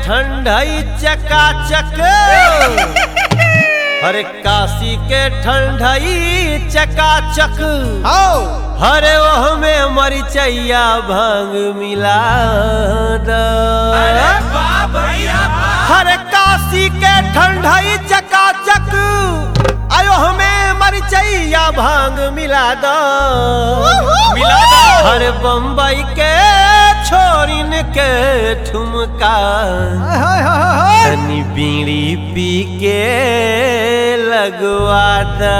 ठंडई चकाचक हरे काशी के ठंडई चकाचक आओ हरे ओह में मरिचैया भांग मिला द हरे काशी के ठंडई चकाचक आयो हमें मरिचैया भांग मिला दो मिला दो। हरे बम्बई के छोरिन के ठुमका हाय हाय हाय हाय तनी बीड़ी पी के लगवा दा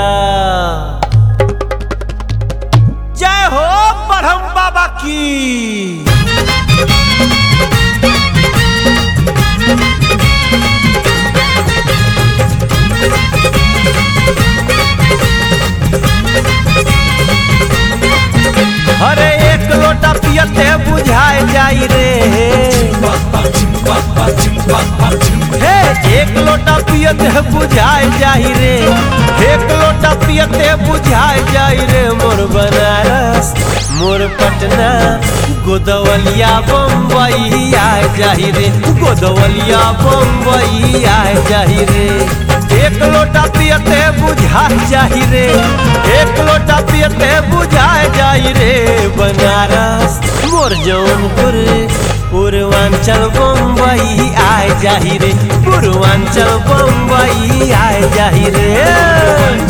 जय हो ब्रह्म बाबा की अरे एक लोटा पियते बुझाए जाई रे हे एक लोटा पियते बुझाए जाई रे एक लोटा पियते बुझाए जाई रे मोर बनारस मोर पटना गोदवलिया बम्बई आए जाई रे गोदवलिया बम्बई आए जाई रे एक लोटा पियते बुझाए जाई रे एक लोटा पियते बुझाए जाई रे बनारस मोर जौनपुर पूर्वांचल बम्बई आए जाही रे पूर्वांचल बम्बई आए जाही रे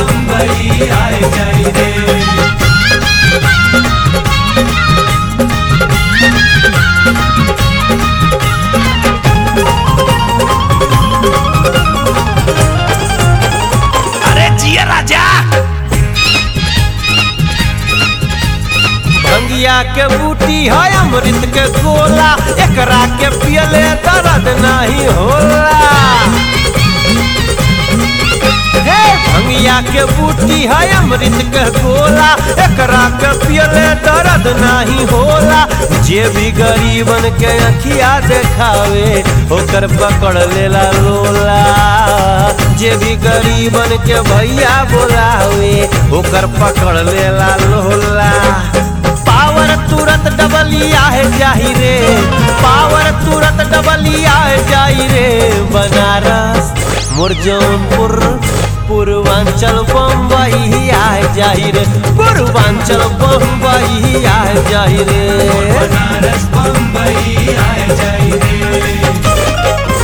अरे जिया राजा भंगिया के बूटी है अमृत के गोला एकरा के पियले दर्द नहीं होला हे भंगिया के बूटी है अमृत के गोला एकरा के पियले दर्द नहीं होला जे भी गरीबन के अखिया देखावे ओकर पकड़ लेला लोला जे भी गरीबन के भैया बोलावे ओकर पकड़ लेला लोला पावर तुरंत डबलिया है जाही रे पावर तुरंत डबलिया है जाही रे बनारस मोर जौनपुर पूर्वांचल बम्बई आए जाही रे पूर्वांचल बम्बई आए जाही रे बनारस बम्बई आए जाई रे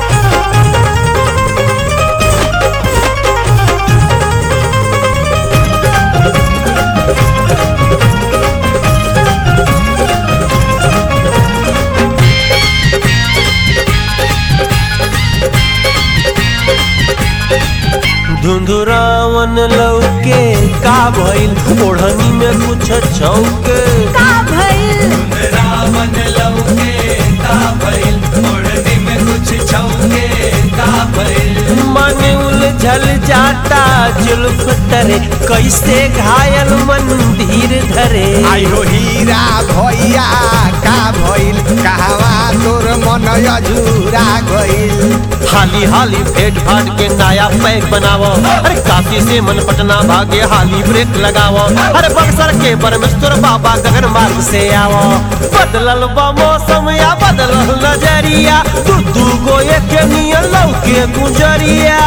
धुंधुरावन लौके का भइल ओढ़नी में कुछ छौके का भइल रावण लौके का भइल ओढ़नी में कुछ छौके का भइल मन उलझल जाता जुल्फ तरे कैसे घायल मंदिर धरे आइरो हीरा भैया का भइल कहवा तोर मन अझुरा गइल हाली हाली भेट भाट के नया पैक बनावो अरे काशी से मन पटना भागे हाली ब्रेक लगावो अरे बक्सर के परमेश्वर बाबा गगन मार्ग से आवो बदलल बा मौसम या बदलल नजरिया दू दू गो एक नियन लौके गुजरिया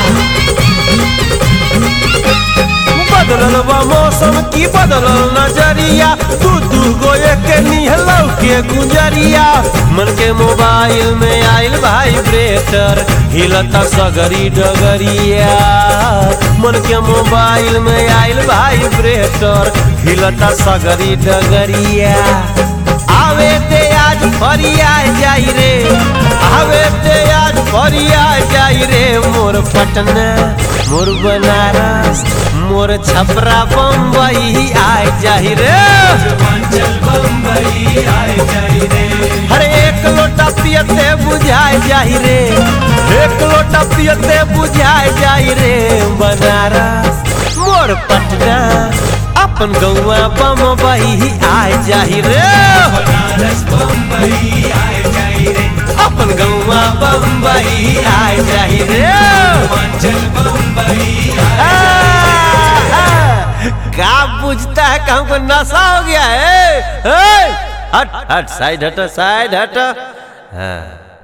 बदलल बा मौसम की बदलल नजरिया दू दू गो एक निहलौ के गुजरिया मन के मोबाइल में आइल वाइब्रेटर हिलता सगरी डगरिया मन के मोबाइल में आइल वाइब्रेटर हिलता सगरी डगरिया आवे ते आज फरिया जाई रे आवे ते आज फरिया जाई रे मोर पटना मोर बनारस मोर छपरा बम्बई आए जाही रे पूर्वांचल बम्बई आए जाई रे हर एक लोटा पियते बुझाए जाही रे एक लोटा पियते बुझाए जाई रे बनारस मोर पटना अपन गौआ बम्बई आए जाही रे बनारस बम्बई आए जाई रे अपन गौआ बम्बई आए जाही रे पूर्वांचल बम्बई आए आ, आ, का बुझता है कि हमको नशा हो गया है, है? हट हट साइड हट साइड हट हाँ